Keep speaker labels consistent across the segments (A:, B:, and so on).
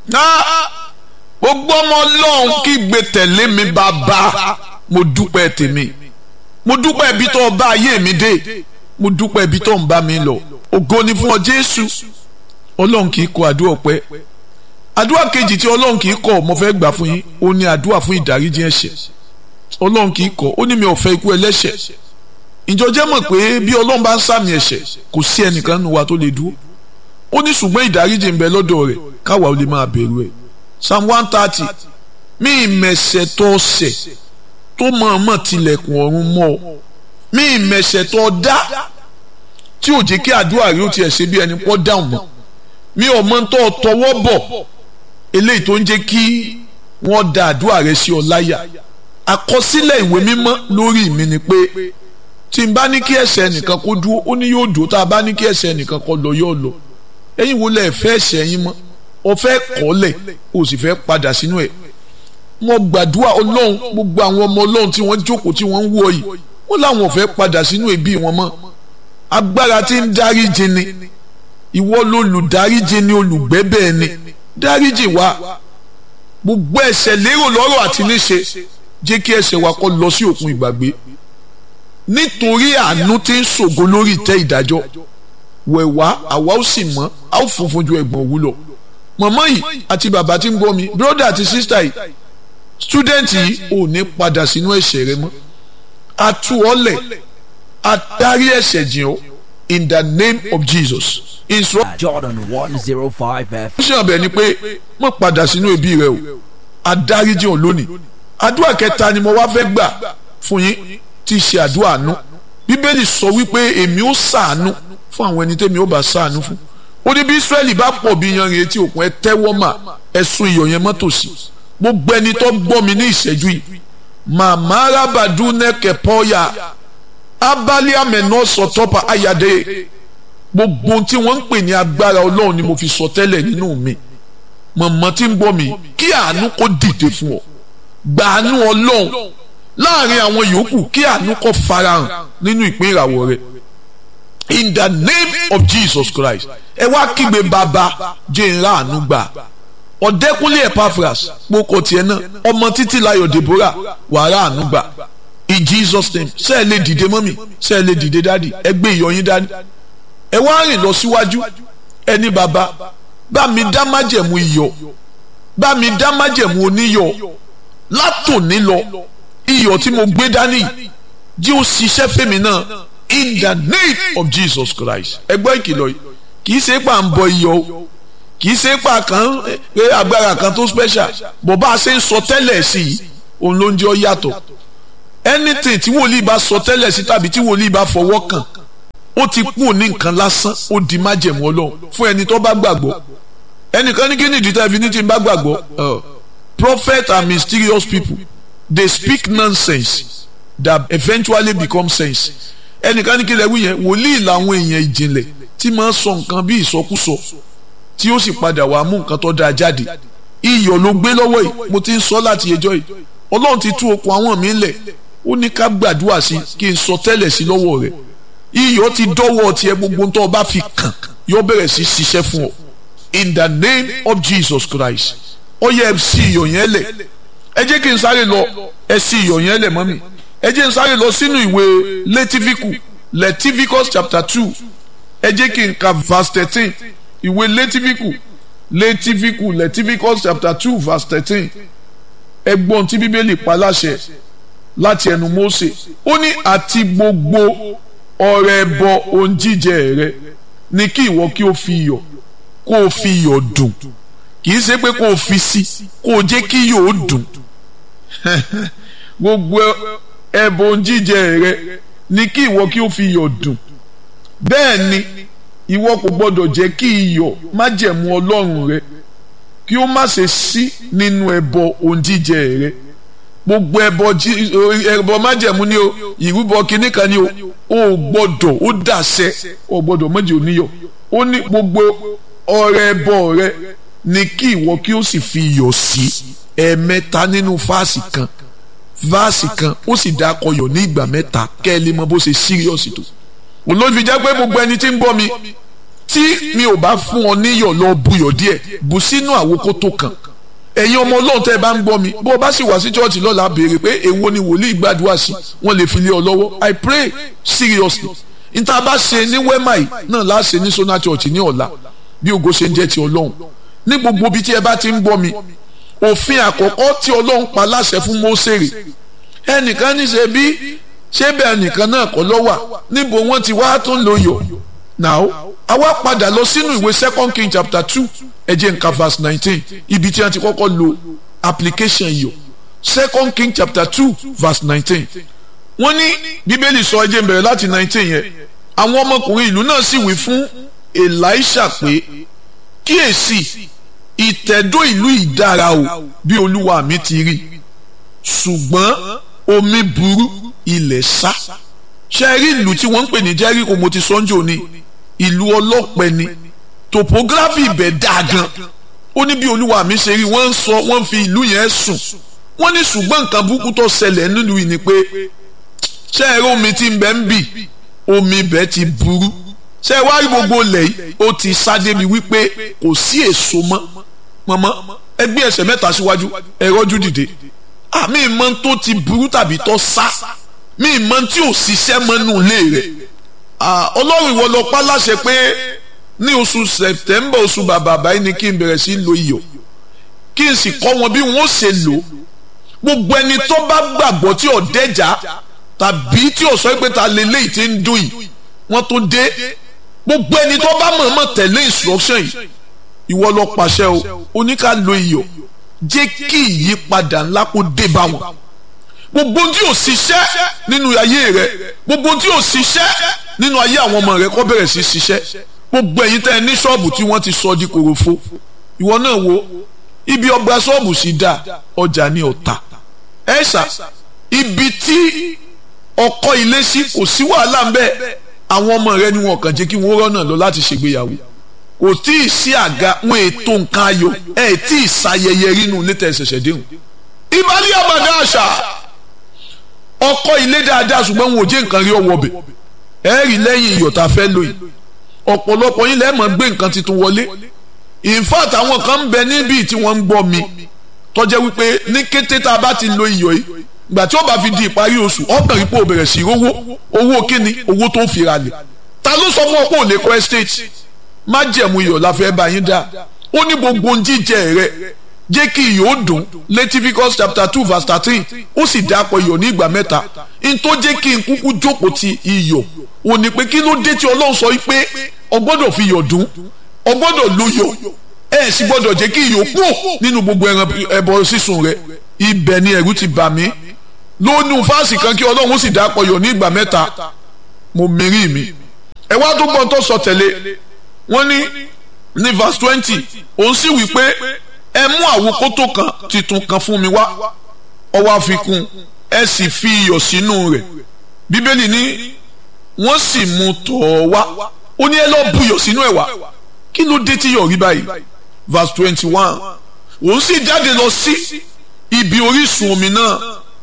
A: gbogbo ọmọ ọlọ́run kí gbé tẹ̀lé mi bàbá mo dúpẹ́ tèmi mo dúpẹ́ ibi tó bá ayé mi dé mo dúpẹ́ ibi tó ń bá mi lọ ògo ni fún ọ jésù ọlọ́run kì í kọ àdúrà ọpẹ́ àdúrà kejì tí ọlọ́run kì í kọ mo fẹ́ gbà fún yín ó ní àdúrà fún ìdáríjì ẹ̀ṣẹ̀ ọlọ́run kì í kọ ó ní mi ò fẹ́ ikú ẹlẹ́ṣẹ̀ ìjọ jẹ́ mọ̀ pé bí ọlọ́run bá ń sàmì ẹ̀ṣẹ̀ kò sí ẹnìkan nínú wa tó lè dúró ó ní ṣùgbọ́n ìdáríjì ń bẹ lọ́dọ̀ rẹ̀ káwa ò lè máa bẹ̀rù ẹ̀ psalm one thirty mí ìmẹ̀ṣẹ̀ tó ṣẹ̀ tó mọ̀ọ́mọ̀ tilẹ̀kùn ọ̀run mọ́ ọ mí ìmẹ̀ṣẹ̀ tó dá tí ò jẹ́ kí àdúrà rí ó tiẹ̀ ṣe bí ẹni pọ́ dáhùn mọ́ mi ò mọ tó tọwọ́ bọ̀ eléyìí tó ń jẹ́ kí wọ́n da àdúrà rẹ sí ọ láyà àkọsílẹ̀ ìwé mímọ́ lórí mi ni pé tí n bá ní kí ẹ̀ṣẹ̀ nìkan kó dúró ó ní yóò dúró tá a bá ní kí ẹ̀ṣẹ̀ nìkan kó lọ yóò lọ ẹ̀yin wo lẹ fẹ́ ẹ̀ṣẹ̀ yín mọ́ ọ fẹ́ kọ́lẹ̀ o sì fẹ́ padà sínú ẹ̀ mo gbàdúrà ọlọ́run gbogbo àwọn ọmọ ọlọ́run tí wọ́n jókòó tí wọ́n ń wọ yìí wọ́n láwọn ò fẹ́ padà sínú ẹbí wọn mọ́ agbára tí ń dáríjì ni ìwọ lolùdáríjì ni olùgbẹ́bẹ̀ ni dáríjì wa gbogbo ẹ̀ṣẹ̀ lérò lọ́rọ̀ àti níṣe jẹ́ kí ẹ̀ṣẹ̀ wa kó lọ sí òkun ìgbàgbé nítorí àánú tí ń ṣògo lórí ìtẹ́ ìdájọ́ wẹ̀wá àwa ó sì mọ́ a ó funfun ju ẹ̀gbọ́n òwú lọ mọ̀mọ́ yìí àti bàbá tí ń gbọ́ mi bírọ́dà àti sísítà yìí stúdẹ̀ǹtì yìí ò ní padà sínú ẹ̀ṣẹ̀ rẹ mọ́ a tú ọ lẹ̀ a dárí ẹ̀ṣẹ̀ jìn ọ́ in the name of Jesus.
B: Jordan one zero five F.
A: ṣé ọbẹ̀ ni pé mo padà sínú ẹbí rẹ o a dárí jìn ọ́ lónìí àdúrà kẹta ni mo wá fẹ́ gbà fún yín tí í ṣe àdúrà àánú bíbélì sọ wípé èmi ó ṣàánú fún àwọn ẹni tẹ́mi ó bá ṣàánú fún ó ní bí Ísírẹ́lì bá pọ̀ bí yanrìn etí òkun ẹ tẹ́wọ́ mà ẹ sun iyọ̀ yẹn mọ́tò sí gbogbo ẹni tó gbọ́ mi ní ìṣẹ́jú yìí màmá arábàdú nẹ́kẹ̀ pọ́yà abali amẹ̀nà sọ̀tọ́pà ayàdé gbogbo tí wọ́n ń pè ní agbára ọlọ́run ni mo fi sọ tẹ́lẹ̀ nínú mi mọ̀mọ́ tí ń gbọ́ mi kí àánú kó dìde fún ọ gbàánú ọlọ́run láàrin àwọn yòókù kí àánú kó farahàn nínú ìpín ìràwọ̀ rẹ̀ in the name of Jesus Christ ẹ wá kígbe bàbá jẹ́ ìrà àánú gbà ọ̀dẹ́kúnlé Epaphras kpókò tiẹ̀ náà ọmọ títí láyọ̀ Deborah wàrà àánú gbà in Jesus name ṣé ẹ lè dìde mọ́mì ṣé ẹ lè dìde dádì ẹ gbé ìyọyín dání ẹ wá rìn lọ síwájú ẹni bàbá bá mi dá májẹ̀mú iyọ̀ bá mi dá májẹ̀mú oníyọ̀ látòní lọ iyọ̀ tí mo gbé dání jí ó ṣiṣẹ́ fèmí náà in the name of Jesus Christ ẹgbẹ́ ìkìlọ̀ yìí kì í ṣe pà ń bọ iyọ̀ o kì í ṣe pà kan pé agbára kan tó special bó bá a ṣe ń sọ tẹ́lẹ̀ sí i òun ló ń jẹ́ ọ yàtọ̀ anything tí wòlíì bá sọ tẹ́lẹ̀ sí tàbí tí wòlíì bá fọwọ́ kàn ó ti kú òní nǹkan lásán ó di májẹ̀mú ọlọ́run fún ẹni tó bá gbàgbọ́ ẹnìkan ní kí ni ìdí tẹ́lifí ní tí ń bá gbàgbọ́ prophet are mysterious people they speak nonsense that eventually become sense ẹnìkan ní kí lè wí yẹn wòlíì làwọn èèyàn ìjìnlẹ̀ tí máa ń sọ nǹkan bí ìsọkúsọ tí ó sì padà wàá mú nǹkan tó dáa jáde iyọ̀ ló gbé lọ́wọ́ yìí mo ti ń sọ láti ẹjọ́ yìí ọlọ́run ti tú okùn àwọn mi lẹ̀ ó ní ká gbàdúrà sí kí n sọ tẹ́lẹ̀ sí lọ́wọ́ rẹ̀ iyọ̀ ti dọ́wọ́ tiẹ̀ gbogbo tó o bá fi kàn yóò bẹ̀rẹ̀ sí ṣiṣẹ́ fún ọ in the name of Jesus Christ ó yẹ ẹ sí iyọ̀ yẹn lẹ̀ ẹ jẹ́ kí n sáré lọ ẹ sí iyọ̀ yẹn lẹ̀ mọ́mì ẹ jẹ́ n sáré lọ sínú ìwé lẹ́tífíkù lẹ́tífíkọ́s chapter two ẹ jẹ́ kí n ka verse thirteen ìwé lẹ́tífíkù lẹ́tífíkù lẹ́tífíkọ́s chapter two verse thirteen ẹ gbọ́n tí bíbélì pa láṣẹ láti ẹnu Mósè ó ní àti gbogbo ọrẹ ẹbọ ohun jíjẹ rẹ ní kí ìwọ kí o fi iyọ̀ kó o fi iyọ̀ dùn kì í ṣe pé kó o fi sí kó o jẹ́ kí iyọ̀ ó dùn gbogbo ẹbọ ohun jíjẹ rẹ ní kí ìwọ kí o fi iyọ̀ dùn bẹ́ẹ̀ ni ìwọ kò gbọ́dọ̀ jẹ́ kí iyọ̀ májẹ̀mú Ọlọ́run rẹ kí ó má ṣe sí nínú ẹbọ ohun jíjẹ rẹ gbogbo ẹbọ ẹbọ májẹ̀mú ni o ìrúbọ kínní kan ni o ò gbọ́dọ̀ ó dàṣẹ ò gbọ́dọ̀ méjì oníyọ̀ ó ní gbogbo ọrẹ ẹbọ rẹ ni kí ìwọ kí ó sì fi iyọ̀ sí ẹ̀ẹ̀mẹ́ta nínú fáàsì kan fáàsì kan ó sì dá akọyọ̀ ní ìgbà mẹ́ta kẹ́ ẹ lè mọ bó ṣe síríọ̀sì tó olóòtú jẹ́ pé gbogbo ẹni tí ń bọ́ mi tí mi ò bá fún ọ níyọ̀ lọ buyọ̀ díẹ̀ bù sínú àwòkótó kan ẹ̀yin ọmọ ọlọ́run tẹ́ ẹ bá ń gbọ́ mi bó o bá sì wá sí chọ́ọ̀chì lọ́la béèrè pé èwo ni wòlíì gbàdúrà sí wọ́n lè fi lé ọ lọ́wọ́ I pray seriously níta bá ṣe ní wẹ́mà yìí náà láà ṣe ní Sona Church ní ọ̀la bí ògo ṣe ń jẹ́ ti ọlọ́run ní gbogbo ibi tí ẹ bá ti ń gbọ́ mi òfin àkọ́kọ́ tí ọlọ́run pa láṣẹ fún Mósèrè ẹnìkan ní ṣe bí ṣé bẹ́ẹ̀ nìkan náà kọ́ lọ́wà níbo wọ́n ti wá tó ń lo yọ̀ now àwa padà lọ sínú ìwé second king chapter two ẹ jẹ́ nǹkan verse nineteen ibi tí wọ́n ti kọ́kọ́ lo application yọ̀ second king chapter two verse nineteen wọ́n ní bíbélì sọ ẹ jẹ́ n bẹ̀rẹ̀ láti nineteen yẹn àwọn ọmọkùnrin ìlú náà sì wí fún Èlíṣà pé kíyèsí ìtẹ̀dó ìlú ìdára o bí olúwa mi ti rí ṣùgbọ́n omi burú ilẹ̀ sá ṣe rí ìlú tí wọ́n ń pè ní Jẹ́ríkò mo ti sọ́njò ni ìlú ọlọ́pẹ ni topography ibẹ̀ dáa gan ó ní bí olúwa mi ṣe rí wọ́n ń sọ wọ́n fi ìlú yẹn sùn wọ́n ní ṣùgbọ́n nǹkan burúkú tó ṣẹlẹ̀ nílùú yìí ni pé ṣé ẹ rí omi tí ń bẹ ń bì omi ibẹ̀ ti burú ṣé ẹ wá rí gbogbo ilẹ̀ yìí ó ti sá débi wípé kò sí èso mọ́ mọ́mọ́ ẹ gbé ẹsẹ̀ mẹ́ta síwájú ẹ rọ́jú dìde àmì ìmọ̀ tó ti burú tàbí tó sá mi ìmọ̀ tí ò ṣiṣẹ́ mọ́nú ilé rẹ̀ ọlọ́run ìwọ lọ pa láṣẹ pé ní oṣù sẹ̀tẹ́mbà oṣù bàbà báyìí ni kí n bẹ̀rẹ̀ sí lo iyọ̀ kí n sì kọ́ wọn bí wọ́n ṣe lò gbogbo ẹni tó bá gbàgbọ́ tí ò dẹ́jà tàbí tí ò sọ pé ta lélẹ́yìí ti ń dùn yìí wọ́n tó dé gbogbo ẹni tó bá mọ̀ọ́mọ̀ tẹ̀lé instruction yìí ìwọ lọ pàṣẹ o oníkà lo iyọ̀ jẹ́ kí ìyípadà ńlá kó dé bá wọn gbogbo tí ò ṣiṣẹ́ nínú ayé rẹ gbogbo tí ò ṣiṣẹ́ nínú ayé àwọn ọmọ rẹ kó bẹ̀rẹ̀ sí ṣiṣẹ́ gbogbo ẹ̀yin tẹ́ ẹ ní ṣọ́ọ̀bù tí wọ́n ti sọ di kòròfo ìwọ náà wo ibi ọgbà ṣọ́ọ̀bù sì dá ọjà ní ọ̀tà ẹ ṣá ibi tí ọkọ ilé sí kò sí wàhálà ń bẹ àwọn ọmọ rẹ ni wọn kàn jẹ́ kí wọ́n rọ́nà lọ láti ṣègbéyàwó kò tí ì sí àga wọn ètò nǹkan ayọ̀ ẹ tí ì ṣayẹyẹ rínú létà ẹ̀ṣẹ̀ṣẹ̀ déhùn ìbálẹ̀ àbàdà àṣà ọkọ ilé dáadáa ṣùgbọ́n wọn ò jẹ́ nǹkan rí ọwọ́ bẹ̀ ẹ rí lẹ́yìn iyọ̀ tá a fẹ́ lò yìí ọ̀pọ̀lọpọ̀ yín lẹ́ẹ̀mọ́ gbé nǹkan tuntun wọlé in fact àwọn kan ń bẹ níbí tí wọ́n ń gbọ́ mi tó jẹ́ wípé ní kété tá a bá ti lo iyọ̀ yìí ìgbà tí ó bá fi di ìparí oṣù ọ̀bẹ̀rẹ̀ pé o bẹ̀rẹ̀ sí owó owó kíni owó tó fi ra lẹ̀ ta ló sọ fún ọ pé ò lè kọ́ estate má jẹ̀mú iyọ̀ la fẹ́ bá yín dá ó ní gbogbo jíjẹ rẹ jẹ́ kí iyọ̀ ó dùn Leviticus chapter two verse thirteen ó sì dápọ̀ iyọ̀ ní ìgbà mẹ́ta n tó jẹ́ kí n kúkú jókòó ti iyọ̀ ò ní pé kí ló dé tí Ọlọ́run sọ pé o gbọ́dọ̀ fi iyọ̀ dùn o gbọ́dọ̀ lo iyọ̀ ẹ sì gbọ́dọ̀ jẹ́ kí iyọ̀ kú nínú gbogbo ẹran ẹbọ sísun rẹ ibẹ̀ ni ẹ̀rù ti bà mí lónú fáàsì kan kí Ọlọ́run ó sì dápọ̀ iyọ̀ ní ìgbà mẹ́ta mo mìírí mi ẹ wá tó gbọ́n tó sọ tẹ̀lé wọ́n ní ní verse twenty òun sì wí pé ẹ mú àwòkótó kan titun kan fún mi wá ọwọ́ àfikún ẹ sì fi iyọ̀ sínú rẹ̀ bíbélì ní wọ́n sì mú tọ̀ ọ́ wá ó ní ẹ lọ́ọ́ buyọ̀ sínú ẹ̀ wá kí ló dé tí yọ̀ rí báyìí verse twenty one òun sì jáde lọ sí ibi orísun omi náà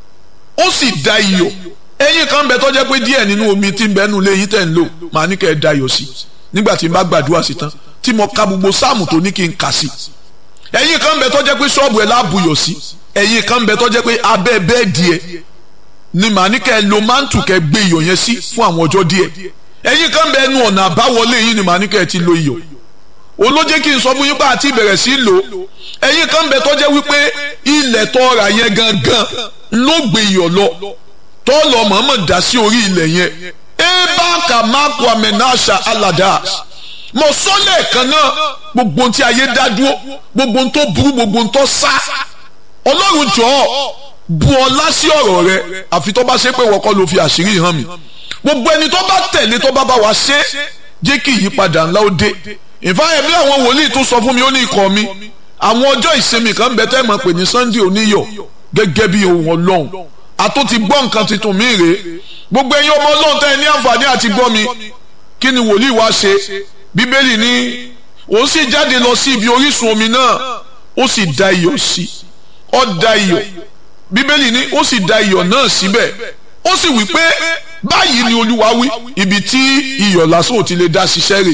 A: ó sì da iyọ̀ ẹyin kan bẹ tó jẹ́ pé díẹ̀ nínú omi tí ń bẹ nù léyìn tẹ̀ ń lò màá ní kẹ́ ẹ da iyọ̀ sí nígbà tí n bá gbàdúrà sí tán tí mo ka gbogbo sáàmù tó ní kí n kà sí ẹ̀yin kan bẹ tó jẹ́ pé ṣọ́ọ̀bù ẹ̀ láàbùyọ̀ sí ẹ̀yin kan bẹ tó jẹ́ pé abẹ́ bẹ́ẹ̀dì ẹ̀ ni màá ní kẹ́ ẹ lo mántù kẹ́ gbé iyọ̀ yẹn sí fún àwọn ọjọ́ díẹ̀ ẹ̀yin kan bẹ ẹnu ọ̀nà àbáwọlé yìí ni màá ní kẹ́ ẹ ti lo iyọ̀ olójé kí n sọ fún yín pé àti ìbẹ̀rẹ̀ sí lò ẹ̀yin kan bẹ tó jẹ́ wípé ilẹ̀ tó ra yẹn gangan ló gbé iyọ̀ lọ tó lọ mọ̀ọ́mọ̀ dá sí orí ilẹ̀ yẹn ebaka mako amenasha aladas mo sọ lẹ́ẹ̀kan náà gbogbo ohun tí ayé dá dúró gbogbo ohun tó burú gbogbo ohun tó sá ọlọ́run jọ̀ọ́ bu ọlá sí ọ̀rọ̀ rẹ àfi tó bá ṣe pé wọ́kọ́ ló fi àṣírí hàn mí gbogbo ẹni tó bá tẹ̀lé tó bá bá wa ṣe jẹ́ kí ìyípadà ńlá ó dé ìfáyẹ̀ bí àwọn wòlíì tó sọ fún mi ó ní ikọ̀ mi àwọn ọjọ́ ìsinmi kan bẹ tẹ́ mọ̀ pé ní Sunday oníyọ̀ gẹ́gẹ́ bí ohun ọlọ́run àtó ti gbọ́ nǹkan tuntun mi rèé gbogbo ẹ̀yin ọmọ ọlọ́run tẹ́ ẹ ní àǹfààní àti gbọ́ mi kí ni wòlíì wá ṣe bíbélì ní òun sì jáde lọ sí ibi orísun omi náà ó sì da iyọ̀ sí ó da iyọ̀ bíbélì ní ó sì da iyọ̀ náà síbẹ̀ ó sì wí pé báyìí ni olúwa wí ibi tí iyọ̀ lásán ò ti lè dá ṣiṣẹ́ rẹ̀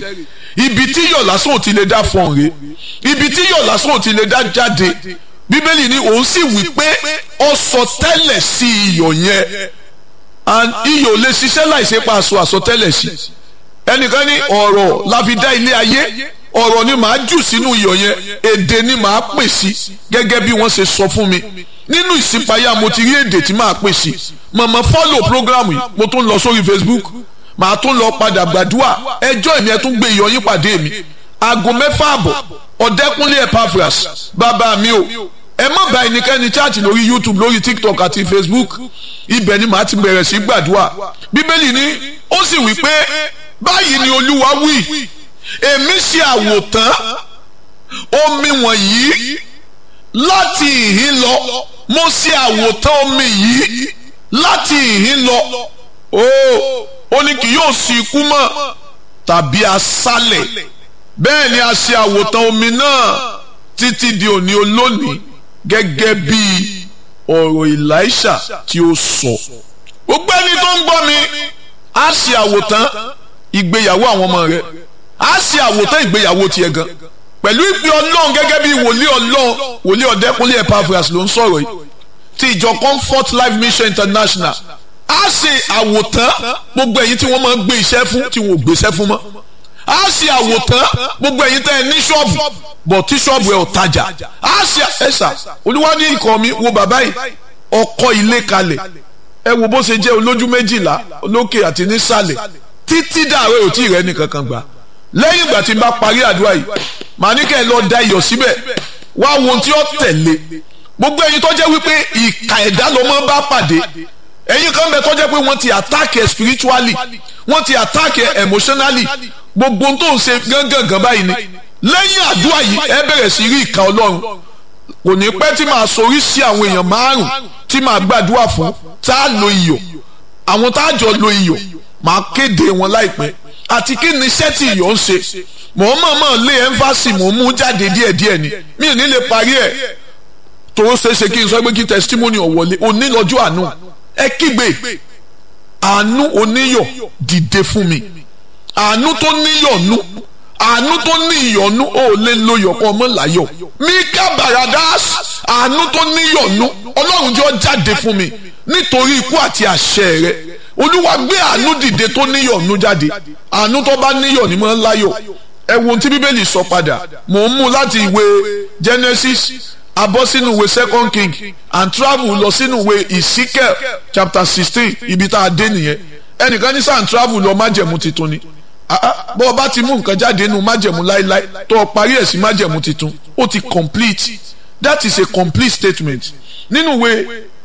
A: ibi tí iyọ̀ lásán ò ti lè dá fọ̀n rè ibi tí iyọ̀ lásán ò ti lè dá jáde bíbélì ni òun sì wí pé ó sọ tẹ́lẹ̀ sí iyọ̀ yẹn and iyọ̀ lè ṣiṣẹ́ láìsí pa aṣọ àsọtẹ́lẹ̀ sí ẹnìkan ní ọ̀rọ̀ la fi dá ilé ayé ọ̀rọ̀ ni màá jù sínú iyọ̀ yẹn èdè ni màá pè sí gẹ́gẹ́ bí wọ́n ṣe sọ fún mi nínú ìsìnpayá mo ti rí èdè tí màá pè sí mọ̀mọ́ fọ́lò programu yìí mo tún lọ sórí Facebook màá tún lọ padà gbàdúrà ẹjọ́ èmi ẹ tún gbé iyọ̀ yín pàdé mi aago mẹ́fà àbọ̀ ọ̀dẹ́kúnlé Epaphras bàbá mi o ẹ má bá ẹnikẹ́ni chaati lórí YouTube lórí TikTok àti Facebook ibẹ̀ ni màá ti bẹ̀rẹ̀ sí gbàdúrà bíbélì ni ó sì wí pé báyìí ni Olúwa wí èmi ṣe àwòtán omi wọ̀nyí láti ìhín lọ mo ṣe àwòtán omi yìí láti ìhín lọ ó ó ní kì yóò sí ikú mọ́ tàbí aṣálẹ̀ bẹ́ẹ̀ ni a ṣe àwòtán omi náà títí di òní olónìí gẹ́gẹ́ bí ọ̀rọ̀ Èlíṣà tí ó sọ gbogbo ẹni tó ń gbọ́ mi á ṣe àwòtán ìgbéyàwó àwọn ọmọ rẹ̀ a ṣe àwòtán ìgbéyàwó tiẹ̀ gan pẹ̀lú ìpè ọlọ́run gẹ́gẹ́ bí wòlíì ọlọ́run wòlíì ọ̀dẹ́kúnlé Epaphras ló ń sọ̀rọ̀ yìí ti ìjọ Comfort Life Mission International a ṣe àwòtán gbogbo ẹ̀yin tí wọ́n máa ń gbé iṣẹ́ fún tí wọ́n ò gbéṣẹ́ fún mọ́ a ṣe àwòtán gbogbo ẹ̀yin tẹ́ ẹ ní ṣọ́ọ̀bù bọ̀ tí ṣọ́ọ̀bù ẹ̀ ò tajà a ṣe ẹ̀ṣà olúwa ní ikọ̀ mi wo bàbá yìí ọkọ̀ ilé kalẹ̀ ẹ wo bó ṣe jẹ́ olójú méjìlá olókè àti nísàlẹ̀ títí dàrẹ́ ò tí ì rẹ́ nìkan kan gbà lẹ́yìn ìgbà tí n bá parí àdúrà yìí màá ní kẹ́ ẹ lọ da iyọ̀ síbẹ̀ wá wo ohun tí ó tẹ̀lé gbogbo ẹ̀yin tó jẹ́ wípé ìka ẹ̀dá ló máa ń bá pàdé ẹ̀yin kan bẹ tó jẹ́ pé wọ́n ti attack ẹ̀ spiritually wọ́n ti attack ẹ̀ emotionally gbogbo ohun tó ń ṣe gángan báyìí ni lẹ́yìn àdúrà yìí ẹ bẹ̀rẹ̀ sí rí ìka ọlọ́run kò ní pẹ́ tí màá sorí sí àwọn èèyàn márùn tí màá gbàdúrà fún tá a lo iyọ̀ àwọn tá a jọ lo iyọ̀ màá kéde wọn láìpẹ́ àti kí ni iṣẹ́ tí iyọ̀ ń ṣe mò ń mọ̀ọ́mọ̀ lé ẹ́ńfàsì mò ń mú jáde díẹ̀díẹ̀ ni mi ò ní lè parí ẹ̀ tó ṣe é ṣe kí n sọ pé kí testimony ọ̀wọ́lé òní lọ́jọ́ àánú ẹ kígbe àánú oníyọ̀ dìde fún mi àánú tó níyọ̀nú àánú tó ní ìyọ̀nú ó lè lo yọ̀kọ́ ọmọ láyọ̀ mika baradas àánú tó níyọ̀nú ọlọ́run jọ jáde fún mi nítorí ikú àti àṣẹ rẹ olúwa gbé àánú dìde tó níyọ̀nú jáde àánú tó bá níyọ̀ ní mọ́ láyọ̀ ẹ wo ohun tí bíbélì sọ padà mò ń mú láti ìwé Genesis abọ́ sínú ìwé second king and travel lọ sínú ìwé Ezekiel chapter sixteen ibi tá a dé nìyẹn ẹnìkan ní sàn travel lọ májẹ̀mú titun ni bọ́ ọ bá ti mú nǹkan jáde nínú májẹ̀mú láéláé tó o parí ẹ̀ sí májẹ̀mú titun ó ti complete that is a complete statement nínú ìwé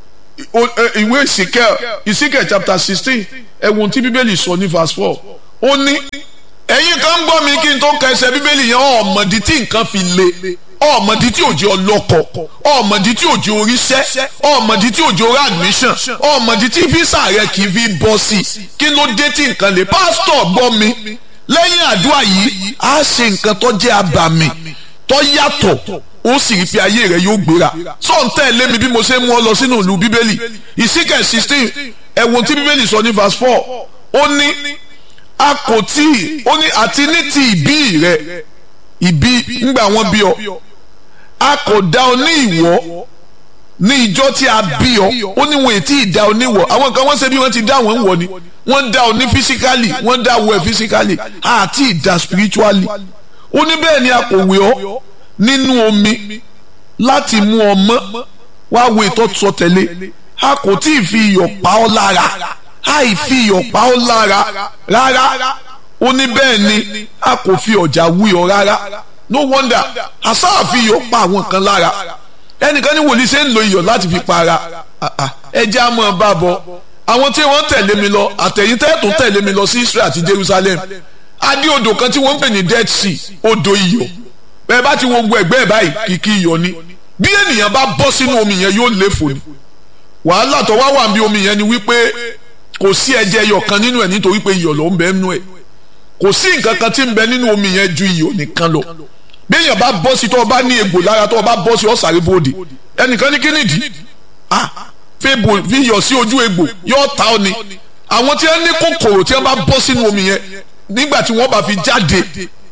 A: ìwé Ezekiel Ezekiel chapter sixteen ẹ̀wọ̀n tí bíbélì sọ ní verse four ó ní ẹ̀yin kan gbọ́ mi kí n tó ka ẹsẹ̀ bíbélì yẹn ọ̀mọ̀dí tí nǹkan fi le ọ̀mọ̀dí tí òjò ọlọ́kọ̀ ọ̀mọ̀dí tí òjò oríṣẹ́ ọ̀mọ̀dí tí òjò orí admission ọ̀mọ̀dí tí físà rẹ kì í fi bọ́ sí kí ló dé tí nǹkan le pásítọ̀ gbọ́ mi lẹ́yìn àdúrà yìí á ṣe nǹkan tó jẹ́ abàmì tó yàtọ̀ ó sì rí pé ayé rẹ yóò gbéra sọ̀n tẹ̀lé mi bí mo ṣe mú ọ lọ sínú ìlú bíbélì ìsíkẹ̀ sixteen ẹ̀wọ̀n tí bíbélì sọ ní verse four ó ní a kò tí ì ó ní àti ní ti ìbí rẹ ìbí ńgbà wọn bí ọ a kò dá ọ ní ìwọ ní ìjọ tí a bí ọ ó ní wọn ètí ìdá ọ níwọ àwọn kan wọn ṣe bí wọn ti dá wọn wọ ni wọn dá ọ ní physically wọn dá wọ ẹ physically àti ìdá spiritually ó ní bẹ́ẹ̀ ni a kò wé ọ nínú omi láti mú ọ mọ́ wá wo ìtọ́ sọ tẹ̀lé a kò tí ì fi iyọ̀ pa ọ́ lára àì fi iyọ̀ pa ọ́ lára rárá ó ní bẹ́ẹ̀ ni a kò fi ọ̀já wí ọ rárá no wonder àsáà fi iyọ̀ pa àwọn kan lára ẹnìkan ní wòlíì ṣe ń lo iyọ̀ láti fi pa ara ẹjẹ́ á mọ̀ bá bọ̀ àwọn tí wọ́n tẹ̀lé mi lọ àtẹ̀yìn tẹ́ẹ̀tún tẹ̀lé mi lọ sí Israel àti Jerusalem adé odò kan tí wọ́n ń pè ní Dead Sea odò iyọ̀ bẹ́ẹ̀ bá ti wo gbogbo ẹ̀gbẹ́ ẹ̀ báyìí kìkì iyọ̀ ni bí ènìyàn bá bọ́ sínú omi yẹn yóò léfò ni wàhálà tó wá wà bí omi yẹn ni wípé kò sí ẹ̀jẹ̀ iyọ̀ kan nínú ẹ̀ nítorí pé iyọ̀ ló ń bẹ nínú ẹ̀ kò sí nǹkan kan tí ń bẹ nínú omi yẹn ju iyọ̀ nìkan lọ bí èèyàn bá bọ́ sí tó o bá ní egbò lára tó o bá bọ́ sí ọ̀sàrè bòde ẹnìkan ní kíni dì ah fi bò fi iyọ̀ sí ojú egbò yóò ta ọ ni àwọn tí wọ́n ní kòkòrò tí wọ́n bá bọ́ sínú omi yẹn nígbà tí wọ́n bá fi jáde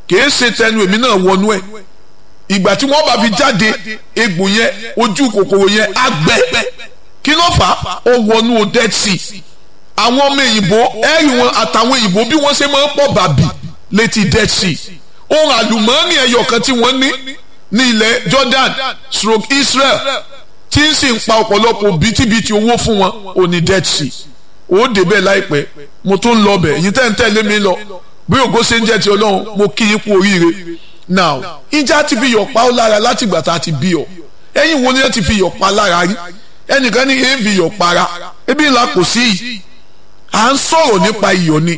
A: kìí ṣe tẹnu èmi náà wọnú ẹ̀ ìgbà tí wọ́n bá fi jáde egbò yẹn ojú kòkòrò yẹn á gbẹ kí ló fà á ó wọnú dead sea àwọn ọmọ èyìnbó ẹ̀rì wọn àtàwọn èyìnbó bí wọ́n ṣe máa ń pọ̀ bàbì létí dead sea ohun àlùmọ́ọ́nì ẹyọ kan tí wọ́n ní ní ilẹ̀ Jordan stroke Israel tí ń sì ń pa ọ̀pọ̀lọpọ̀ bìtìbìtì owó fún wọn ò ní dead sea ó débẹ̀ láìpẹ́ mo tún ń lọ bẹ̀ yìí tẹ́ ń tẹ̀lé mi lọ bí ògo ṣe ń jẹ́ ti Ọlọ́run mo kí yín kú oríire now ìjà ti fi yọ̀ pa ó lára láti ìgbà tá a ti bí ọ ẹ̀yin wo ni ẹ ti fi yọ̀ pa lára rí ẹnìkan ní èé fi yọ̀ para ebi ńlá kò sí yìí à ń sọ̀rọ̀ nípa iyọ̀ ni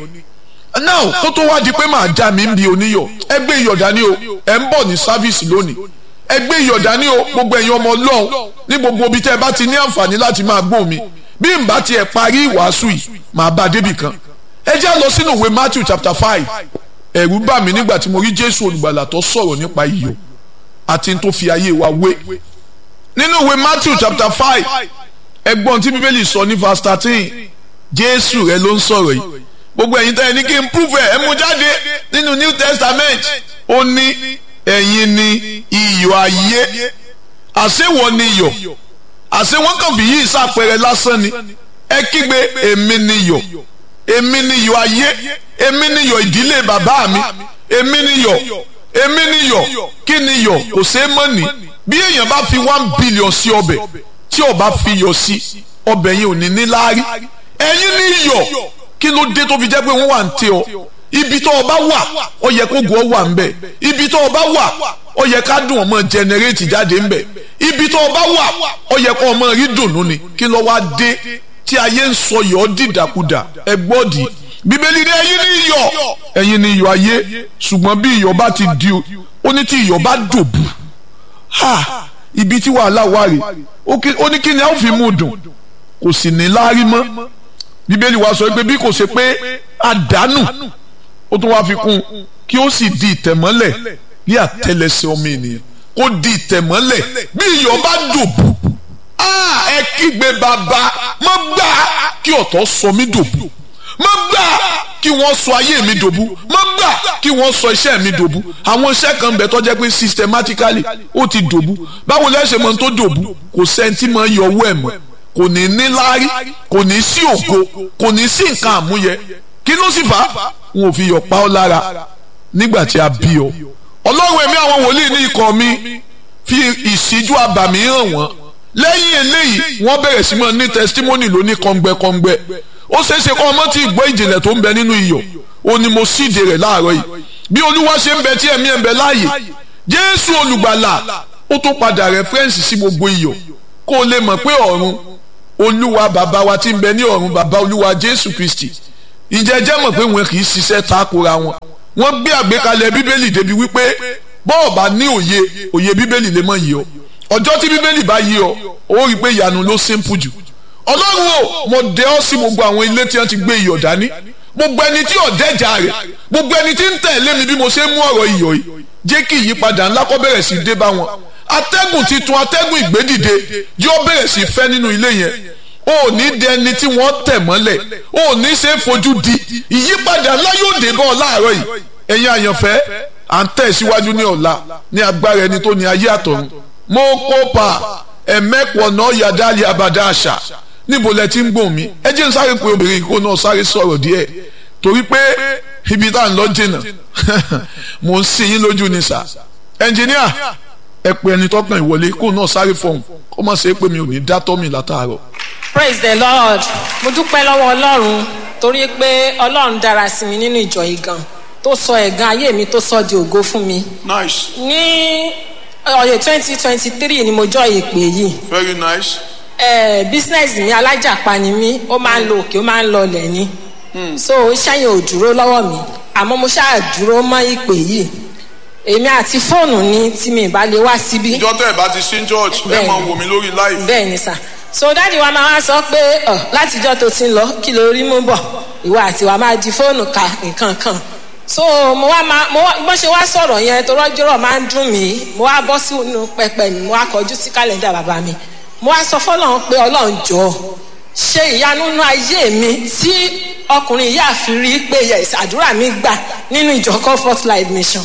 A: now kó tó wá di pé màá já mi ń bi oníyọ̀ ẹ gbé iyọ̀ dání o ẹ ń bọ̀ ní sáfíìsì lónìí ẹ gbé iyọ̀ dání o gbogbo ẹ̀yin ọmọ Ọlọ́run ní gbogbo ibi tẹ́ ẹ bá ti ní àǹfààní láti máa gbọ́ mi bí n bá tiẹ̀ parí ìwàásù yìí màá bá a débì kan ẹ já lọ sínú ìwé Matthew chapter five ẹ̀rù bà mí nígbà tí mo rí Jésù olùgbàlà tó sọ̀rọ̀ nípa iyọ̀ àti tó fi ayé wa wé nínú ìwé Matthew chapter five ẹgbọ́n tí Bíbélì sọ ní verse thirteen Jésù rẹ ló ń sọ̀rọ̀ yìí gbogbo ẹ̀yin tẹ́ ẹ ní kí n prove ẹ̀ ẹ mú jáde nínú New Testament ó ní ẹ̀yin ni iyọ̀ ayé àṣewọ̀ ni iyọ̀ àṣẹ wọn kàn fi yí ìsàpẹrẹ lásán ni ẹ kígbe èmi ni iyọ̀ èmi ni iyọ̀ ayé èmi ni iyọ̀ ìdílé bàbá mi èmi ni iyọ̀ èmi ni iyọ̀ kí ni iyọ̀ kò ṣeé mọ̀ ní bí èèyàn bá fi one billion sí ọbẹ̀ tí ó bá fi iyọ̀ sí ọbẹ̀ yẹn ò ní ní láárí ẹ̀yin ni iyọ̀ kí ló dé tó fi jẹ́ pé wọ́n wà ń tẹ ọ ibi tó o bá wà ó yẹ kó gùn ọ wà ń bẹ ibi tó o bá wà ó yẹ ká dùn ọmọ jẹnẹrétì jáde ń bẹ ibi tó o bá wà ó yẹ kó ọmọ rí dùnú ni kí ló wá dé tí ayé ń sọ yọ̀ ọ́ dìdàkudà ẹ gbọ́dì bíbélì ní ẹ̀yin ní iyọ̀ ẹ̀yin ní iyọ̀ ayé ṣùgbọ́n bí iyọ̀ bá ti di ó ní tí iyọ̀ bá dòbù ha ibi tí wàhálà wà rè ó ní kí ni a ó fi mú dùn kò sì ní láárí mọ́ bíbélì wa sọ pé bí kò ṣe pé àdánù ó tún wá fi kún kí ó sì di ìtẹ̀mọ́lẹ̀ ní àtẹlẹsẹ̀ ọmọ ènìyàn kó di ìtẹ̀mọ́lẹ̀ bí iyọ̀ bá dòbù ẹ kígbe bàbá má gbà kí ọ̀tọ̀ sọ mí dòbù má gbà kí wọ́n sọ ayé mi dòbù má gbà kí wọ́n sọ iṣẹ́ mi dòbù àwọn iṣẹ́ kan bẹ̀ tó jẹ́ pé systematically ó ti dòbù báwo lẹ́sẹ̀ mọ́ tó dòbù kò sẹ́ńtì mọ́ yọ owó ẹ̀ mọ́ kò ní ní láárí kò ní sí ògo kò ní sí nǹkan àmúyẹ kí ló sì fà á wọn ò fi yọ̀ pa ọ́ lára nígbà tí a bí ọ ọlọ́run ẹ̀mí àwọn wòlíì ní ikọ̀ mi fi ìṣíjú abàmì hàn wọ́n lẹ́yìn eléyìí wọ́n bẹ̀rẹ̀ sí mọ́ ní testimony lóní kọ́ngbẹ́kọ́ngbẹ́ ó ṣeé ṣe kọ́ ọmọ tí ìgbọ́ ìjìnlẹ̀ tó ń bẹ nínú iyọ̀ ó ní mo síde rẹ̀ láàárọ̀ yìí bí olúwa ṣe ń bẹ tí ẹ̀mí ẹ̀ ń bẹ láàyè jésù olùgbàlà ó tó padà rẹ́fẹ́rẹ́nsì sí gbogbo iyọ̀ kó o lè mọ̀ pé ọ̀run olúwa bàbá wa tí ń bẹ ní ọ̀run bàbá olúwa jésù kristi ǹjẹ́ jẹ́ mọ̀ pé wọn kì í ṣiṣẹ́ takora wọn wọ́n gbé àgbékalẹ̀ bíbélì débi wípé bọ́ọ̀ bá ní òye òye bíbélì lè mọ̀ yìí ọ ọjọ́ tí bíbélì bá yí ọ ó rí i pé ìyanu ló simple jù ọlọ́run o mo dẹ ọ́ sí gbogbo àwọn ilé tí wọ́n ti gbé iyọ̀ dání gbogbo ẹni tí ò dẹ́jà rẹ̀ gbogbo ẹni tí ń tẹ̀lé mi bí mo ṣe ń mú ọ̀rọ̀ iyọ̀ yìí jẹ́ kí ìyípadà ńlá kó bẹ̀rẹ̀ sí dé bá wọn atẹ́gùn titun atẹ́gùn ìgbédìde yóò bẹ̀rẹ̀ sí fẹ́ nínú ilé yẹn o ò ní dẹ ẹni tí wọ́n tẹ̀ mọ́lẹ̀ o ò ní ṣe é fojú di ìyípadà ńlá yóò dé bọ́ ọ láàárọ̀ yìí ẹ̀yin àyànfẹ́ à ń tẹ̀ síwájú ní ọ̀la ní agbára ẹni tó ní ayé àtọ̀run mo kópa ẹ̀mẹ́pọ̀ náà yàdáàlì abàdá àṣà níbo lẹ ti ń gbọ̀n mi ẹ jẹ́ n sáré pé obìnrin kó náà sáré sọ̀rọ̀ díẹ̀ torí pé ibi tá à ń lọ jìnnà mo ń sin yín lójú ni sà ẹnjìníà ẹ pé ẹni tọkàn ìwọlé kó náà sáré fọhùn kó má ṣe é pé mi ò ní dá tọ́ mi látàárọ̀.
C: praise the lord mo dúpẹ́ lọ́wọ́ ọlọ́run torí pé ọlọ́run dára sí mi nínú ìjọ yìí gan tó sọ ẹ̀gàn ayé mi tó sọ di ògo fún mi.
A: nice
C: ní ọ̀yẹ̀ twenty twenty three ni mo jọ ìpè yìí
A: very nice.
C: ẹ business mi alájàpá ni mí ó máa ń lo òkè ó máa ń lọ ọlẹ̀ ni so iṣẹ́ yẹn ò dúró lọ́wọ́ mi àmọ́ mo ṣáà dúró mọ́ ìpè yìí èmi àti fóònù ni tí mi ìbá lè wá síbí
A: ìjọ tẹ́ ẹ̀ bá ti sí church ẹ
C: Bẹ́ẹ̀ni.
A: máa wò mí lórí live.
C: bẹ́ẹ̀ ni sà so dáàdi wa máa wá sọ pé ọ látijọ́ tó ti ń lọ kí ló rí mú bọ̀ ìwọ àti wa máa di fóònù ka nǹkan kan so mo wá máa mo wá bó ṣe wá sọ̀rọ̀ yẹn tó rọ́jọ́rọ̀ máa ń dùn mí mo wá bọ́ sínú pẹpẹ mi mo wá kọjú sí kálẹ̀ndà bàbá mi mo wá sọ fọlọ́run pé ọlọ́run jọ ṣe ìyanu nínú ayé mi tí ọkùnrin yìí àfi rí pé yes àdúrà mi gbà nínú ìjọ comfort life mission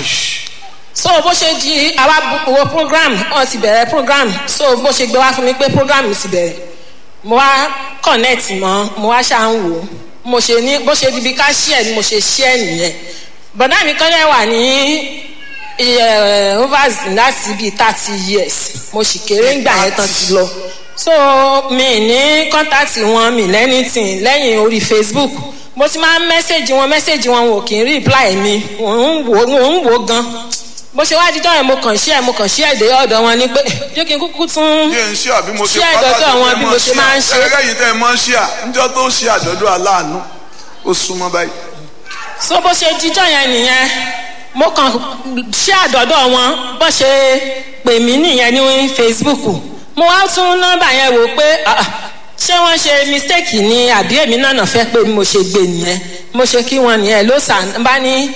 C: so bó ṣe di àwa wo program wọn ti bẹ̀rẹ̀ program so bó ṣe gbé wá fún mi pé program ti bẹ̀rẹ̀ mo wá connect mọ́ mo wá ṣáà ń wò ó mo ṣe ní bó ṣe di bí ká ṣíẹ̀ ni mo ṣe ṣíẹ̀ nìyẹn bọ̀dá mi kan lẹ́ wà ní overs láti bíi thirty years mo sì kéré ńgbà yẹn tán ti lọ so mi ní kọ́ńtàtì wọn mi lẹ́nìtìn lẹ́yìn orí facebook mo ti máa ń mẹ́sẹ̀gì wọn mẹ́sẹ̀gì wọn wò kì í reply mi wò ń wò ń wò gan bó ṣe wá dídọ́ yẹn mo kàn ṣí ẹ̀ mo kàn ṣí ẹ̀ dé ọ̀dọ̀ wọn ni pé jẹ́ kí n kúkú tún
D: bí ẹ ń ṣe àbí mo ṣe
C: ṣí ẹ̀ dọ́dọ̀ wọn bí mo ṣe máa ń ṣe.
D: ẹgbẹ́ yìí tẹ́ ẹ máa ń ṣe à níjọ́ tó ṣe àjọ̀dún aláàánú ó súnmọ́ báyìí.
C: so bó ṣe dídọ́ yẹn nìyẹn mo kàn ṣí àdọ́dọ̀ wọn bó ṣe pè mí nìyẹn ní facebook mo wá tún nọ́mbà yẹn wò pé ṣé wọ́n ṣe mistake ni àbí èmi náà nà fẹ́ pé mo ṣe gbé nìyẹn mo ṣe kí wọn nìyẹn ló sàn bá ní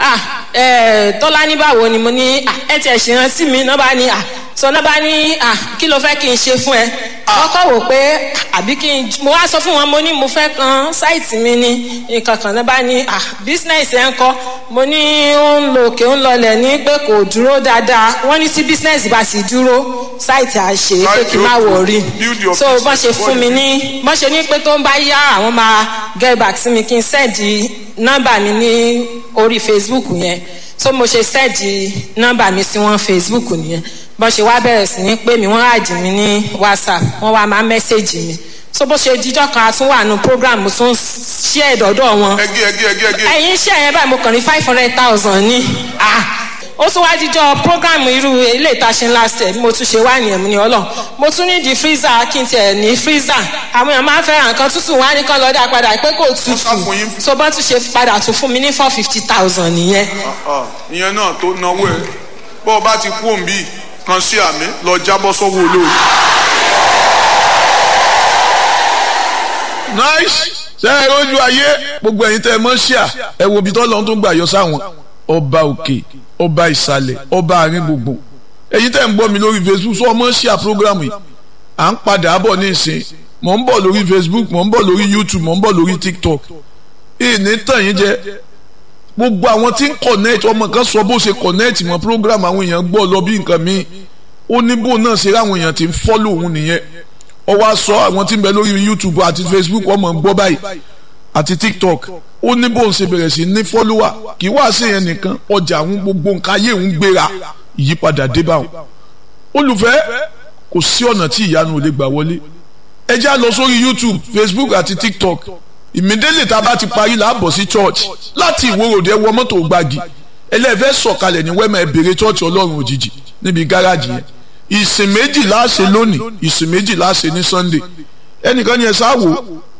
C: tọ́lá ní báwo ni mo ní ẹ tiẹ̀ ṣe rántí mi náà bá ní sọ náà bá ní kí ló fẹ́ kí n ṣe fún ẹ wọ́n kọ́ wò pé àbí kí n mo wá sọ fún wọn mo ní mo fẹ́ kan sáìtì mi ní nǹkan kan náà bá ní bísínẹ́sì ẹ̀ ń kọ́ mo ní ó ń lo òkè ń lọlẹ̀ ní pé kò dúró dáadáa wọ́n ní tí bísínẹ́sì bá sì dúró sáìtì àṣe pé kí n má wọ̀ rí so bọ́n ṣe fún mi ní bọ́n ṣe ní pé tó ń bá yá àwọn máa get back sí mi kí n sẹ́ẹ̀dì nọ́mbà mi ní orí facebook yẹn so mo ṣe sẹ́ẹ̀dì nọ́mbà mi sí wọn facebook nìyẹn bọ́n ṣe wá bẹ̀rẹ̀ sí ní pé mi wọ́n àjì mi ní whatsapp wọ́n wá máa mẹ́sẹ̀gì mi so bó ṣe díjọ́ kan tún wà nù program mo tún ṣí ẹ̀dọ̀dọ̀ wọn
D: ẹgẹ ẹgẹ ẹgẹ ẹgẹ.
C: ẹ̀yin iṣẹ́ yẹn báyìí mo kàn ní five hundred thousand ní ah ó tún wá díjọ́ program irú ilé ìtaṣin last year bí mo tún ṣe wá nìyẹn mo ní ọlọ́ mo tún ní di freezer kí n tiẹ̀ ní freezer àwọn èèyàn máa ń fẹ́ràn nǹkan tútù wá ní kán lọ́dà padà pé kò tútù so bọ́n tún ṣe padà tún fún mi ní four fifty thousand nìyẹn.
D: ìyẹn náà tó náwó ẹ bó o bá ti kú òǹbí kan sí àmì lọ jábọ́ sọ́wọ́ olóòrùn.
A: nice ṣe é rojú ayé gbogbo ẹ̀yin tẹ́ ẹ mọ̀ ṣíà ẹ wo ibi tó lọ́n tó ń gbà yọ sáwọn ọba òkè ọba ìsàlẹ̀ ọba àárín gbogbo ẹ̀yin tẹ́ ń gbọ́ mi lórí facebook sọ ọmọ ṣíà program yìí à ń padà bọ̀ ní ìsìn mò ń bọ̀ lórí facebook mò ń bọ̀ lórí youtube mò ń bọ̀ lórí tiktok ìní tàn yín jẹ gbogbo àwọn tí ń connect ọmọ kan sọ bó ṣe connect mọ́ program àwọn èèyàn gbọ́ lọ bí nǹkan míì ó ní bó náà ṣe ráwọn èèyàn tí ń follow òun nìyẹn ó wá sọ àwọn tí ń bẹ lórí youtube àti facebook ọmọ gbọ́ báyìí àti tiktok ó ní bóun ṣe bẹ̀rẹ̀ sí ní follower kì í wá sí yẹn nìkan ọjà àwọn gbogbo nǹkan ayé òun gbéra ìyípadà dé bá wọn. olùfẹ́ kò sí ọ̀nà tí ìyanu ò lè gbà wọlé ẹ já lọ sórí youtube facebook àti tiktok ìmídélé tá a bá ti parí là á bọ̀ sí church láti ìwòròdé ẹ wọ mọ́tò gbági ẹlẹ́fẹ́ sọ̀kalẹ̀ ní wẹ́mọ̀ ẹ bèrè church ọlọ́run òjijì níbi gáràjì yẹn ìsìn méjì láàṣẹ lónìí ìsìn méjì láàṣẹ ní sunday ẹnìkan ni ẹ sá wò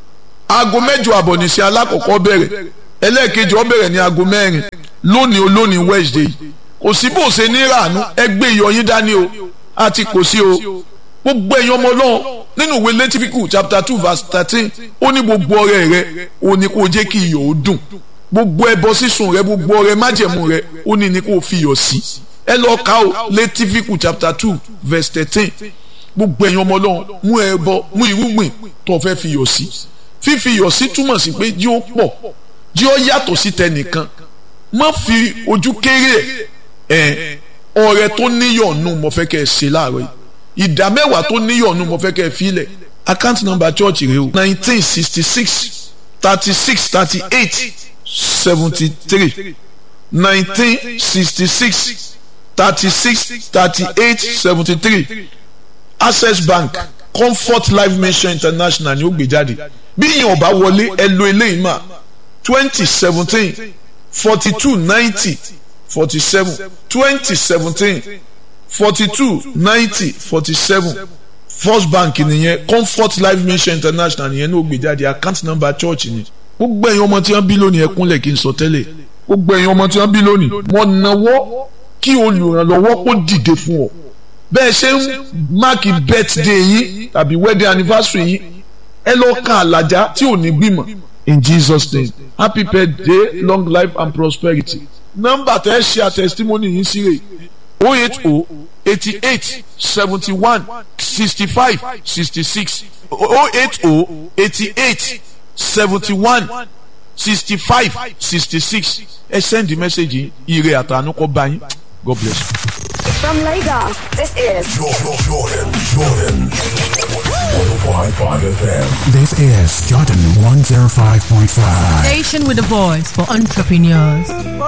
A: aago mẹ́jọ àbọ̀ ní sí alákọ̀ọ́kọ́ bẹ̀rẹ̀ ẹlẹ́ẹ̀kejì ó bẹ̀rẹ̀ ní aago mẹ́rin lónìí olónìí wednesday kò sí bó ṣe ní ràánú ẹgbẹ́ ìyọyín dání o àti kò sí o gbogbo ẹ̀yin ọmọ náà nínú ìwé lẹ́tífíkù chapter two verse thirteen ó ní gbogbo ọrẹ rẹ ó ní kó jẹ́ kí iyọ̀ ó dùn gbogbo ẹbọ sísun rẹ gbogbo ọrẹ májẹ̀mú rẹ ó ní ní kó fi iyọ̀ sí ẹ lọ ka o lẹ́tífíkù chapter two verse thirteen gbogbo ẹ̀yin ọmọ náà mú ẹbọ mú irúgbìn tó fẹ́ fi iyọ̀ sí fífi iyọ̀ sí túmọ̀ sí pé jí ó pọ̀ jí ó yàtọ̀ sí tẹnìkan má fi ojú kéré ẹ̀ ọrẹ tó níyọ̀nù mo fẹ́ kẹ́ ẹ ṣe láàárọ̀ yìí ìdá mẹ́wàá tó níyọ̀nù mo fẹ́ kẹ́ ẹ filẹ̀ account number church rẹ o nineteen sixty six thirty six thirty eight seventy three nineteen sixty six thirty six thirty eight seventy three access bank comfort life mission international ni ó gbé jáde bí yìnyín ọba wọlé ẹ lo eléyìí mà twenty seventeen forty two ninety forty seven twenty seventeen forty two ninety forty seven first bank nìyẹn comfort life mission international nìyẹn ní ó gbé jáde account number church ni gbogbo ẹ̀yin ọmọ tí wọ́n bí lónìí ẹ kúnlẹ̀ kí n sọ tẹ́lẹ̀ gbogbo ẹ̀yin ọmọ tí wọ́n bí lónìí wọ́n náwó kí olùrànlọ́wọ́ kó dìde fún ọ bẹ́ẹ̀ ṣe ń máàkì birthday yín tàbí wedding anniversary yín ẹ lọ kan àlàjá tí ò ní gbìmọ̀ in Jesus name happy birthday long life and prosperity nọ́mbà tẹ́ ẹ ṣe àtẹ̀sítímọ́nì yín sí rè o eight o eighty eight seventy one sixty five sixty six o eight o eighty eight seventy one sixty five sixty six ẹ send the message yìí ire àtànú kọ́ bá yín God bless you.
E: From Lagos, this is
F: Jordan, Jordan, Jordan. 105.5 FM.
G: This is Jordan 105.5.
H: Station with a voice for entrepreneurs.